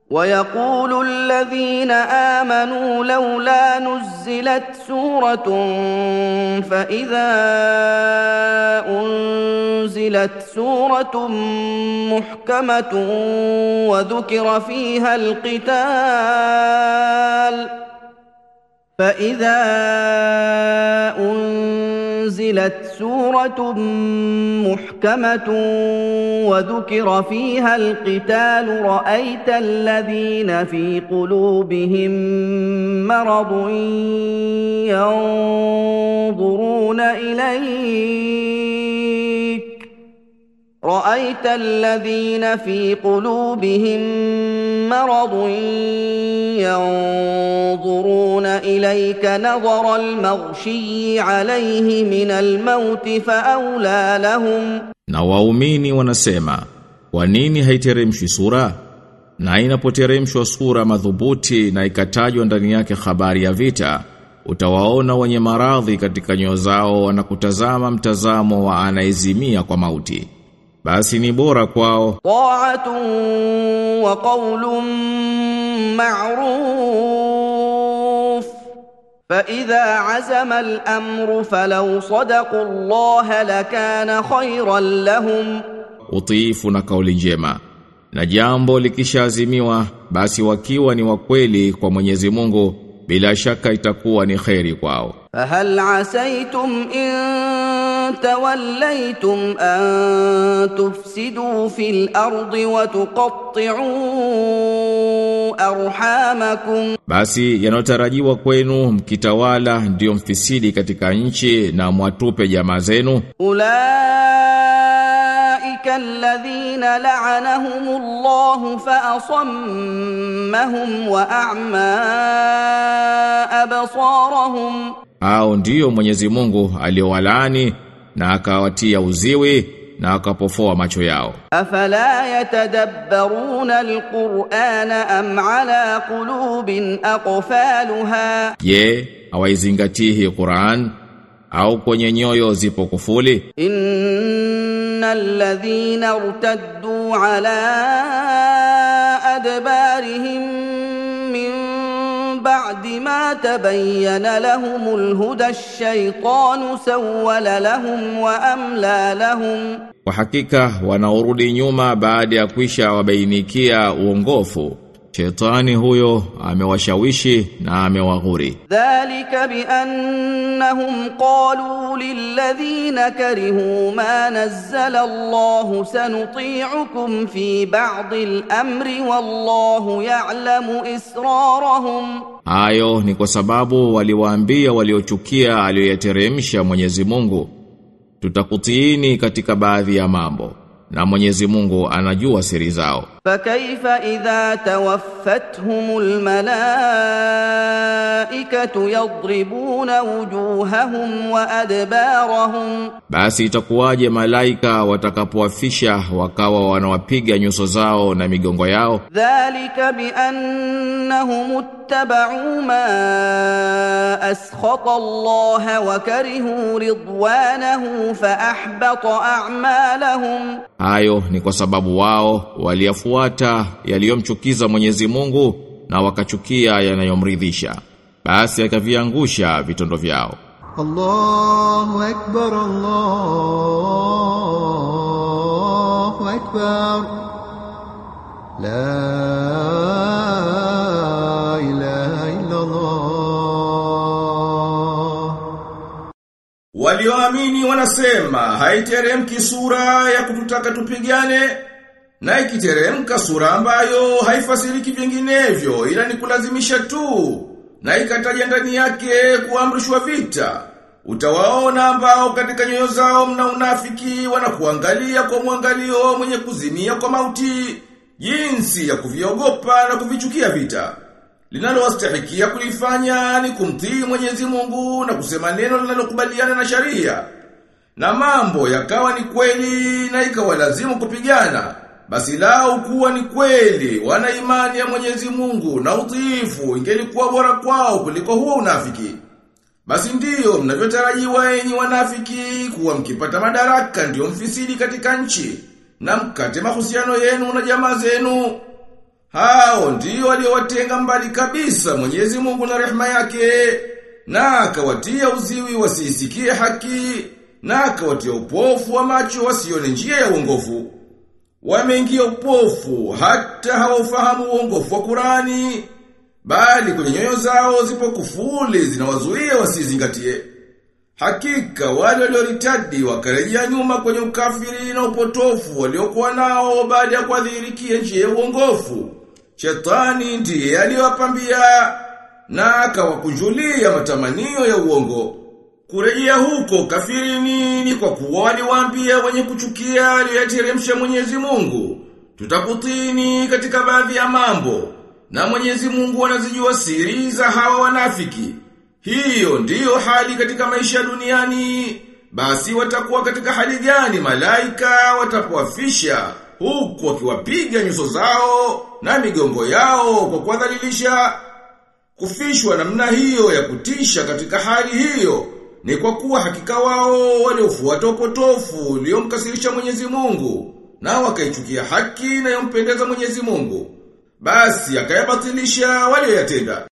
ويقول الذين امنوا لولا نزلت سوره فاذا انزلت سوره محكمه وذكر فيها القتال فاذا انزلت سوره محكمه وذكر فيها القتال رايت الذين في قلوبهم مرض ينظرون اليك رايت الذين في قلوبهم مرض ينظرون اليك نظر المغشي عليه من الموت فاولى لهم Na waumini wanasema, kwa nini haiteremshwi sura? Na inapoteremshwa sura madhubuti na ikatajwa ndani yake habari ya vita, utawaona wenye maradhi katika nyoyo zao wanakutazama mtazamo wa anaezimia kwa mauti. Basi ni bora kwao طاعه وقول معروف فاذا عزم الامر فلو صدقوا الله لكان خيرا لهم utiifu na kauli njema. Na jambo likishaazimiwa basi wakiwa ni wakweli kwa Mwenyezi Mungu bila shaka itakuwa ni kheri kwao. فهل عسيتم ان توليتم ان تفسدوا في الارض وتقطعوا ارحامكم Basi yanotarajiwa kwenu mkitawala ndiyo mfisidi katika nchi na mwatupe jamaa zenu اولئك الذين لعنهم الله فاصمهم واعمى ابصارهم au ndiyo Mwenyezi Mungu aliowalaani na akawatia uziwi na akapofoa macho yao. افلا يتدبرون القران ام على قلوب اقفالها Je, hawaizingatii Qur'an au kwenye nyoyo zipo kufuli? ان الذين ارتدوا على ادبارهم من بعد ما تبين لهم الهدى الشيطان سول لهم واملى لهم Kwa hakika wanaorudi nyuma baada ya kwisha wabainikia uongofu. Shetani huyo amewashawishi na amewaghuri. ذلك بانهم قالوا للذين كرهوا ما نزل الله سنطيعكم في بعض الامر والله يعلم اسرارهم Hayo ni kwa sababu waliwaambia waliochukia aliyoyateremsha Mwenyezi Mungu. Tutakutiini katika baadhi ya mambo na Mwenyezi Mungu anajua siri zao. فكيف اذا توفتهم الملائكه يضربون وجوههم وادبارهم Basi itakuwaje malaika watakapowafisha wakawa wanawapiga nyuso zao na migongo yao? ذلك بانهم اتبعوا ما اسخط الله وكرهوا رضوانه فاحبط اعمالهم Hayo ni kwa sababu wao waliyafuata yaliyomchukiza Mwenyezi Mungu na wakachukia yanayomridhisha. Basi akaviangusha vitondo vyao. الله أكبر الله أكبر لا إله إلا الله Walioamini wanasema haiteremki sura ya kututaka tupigane na ikiteremka sura ambayo haifasiriki vinginevyo ila ni kulazimisha tu na ikataja ndani yake kuamrishwa vita. Utawaona ambao katika nyoyo zao mna unafiki wanakuangalia kwa mwangalio mwenye kuzimia kwa mauti jinsi ya kuviogopa na kuvichukia vita. Linalowastahikia kulifanya ni kumtii Mwenyezi Mungu na kusema neno linalokubaliana na sharia. Na mambo yakawa ni kweli na ikawa lazimu kupigana. Basi lao kuwa ni kweli wana imani ya Mwenyezi Mungu na utiifu ingelikuwa bora kwao kuliko huo unafiki. Basi ndiyo mnavyotarajiwa enyi wanafiki kuwa mkipata madaraka ndiyo mfisidi katika nchi na mkate mahusiano yenu na jamaa zenu. Hao ndio waliowatenga mbali kabisa Mwenyezi Mungu na rehema yake na akawatia uziwi wasisikie haki na akawatia upofu wa macho wasione njia ya uongofu. Wameingia upofu hata hawaufahamu uongofu wa Qurani bali kwenye nyoyo zao zipo kufuli zinawazuia wasizingatie. Hakika wale walioritadi wakarejea nyuma kwenye ukafiri na upotofu waliokuwa nao baada ya kuadhirikia njia ya uongofu. Shetani ndiye aliyowapambia na akawakunjulia matamanio ya uongo. Kurejea huko kafirini ni kwa kuwa waliwaambia wenye kuchukia aliyoyateremsha Mwenyezi Mungu. Tutakutini katika baadhi ya mambo na Mwenyezi Mungu anazijua siri za hawa wanafiki. Hiyo ndiyo hali katika maisha duniani. Basi watakuwa katika hali gani malaika watapowafisha huku wakiwapiga nyuso zao na migongo yao kwa kuwadhalilisha. Kufishwa namna hiyo ya kutisha katika hali hiyo ni kwa kuwa hakika wao waliofuata upotofu uliomkasirisha Mwenyezi Mungu na wakaichukia haki inayompendeza Mwenyezi Mungu. Basi akayabatilisha walioyatenda.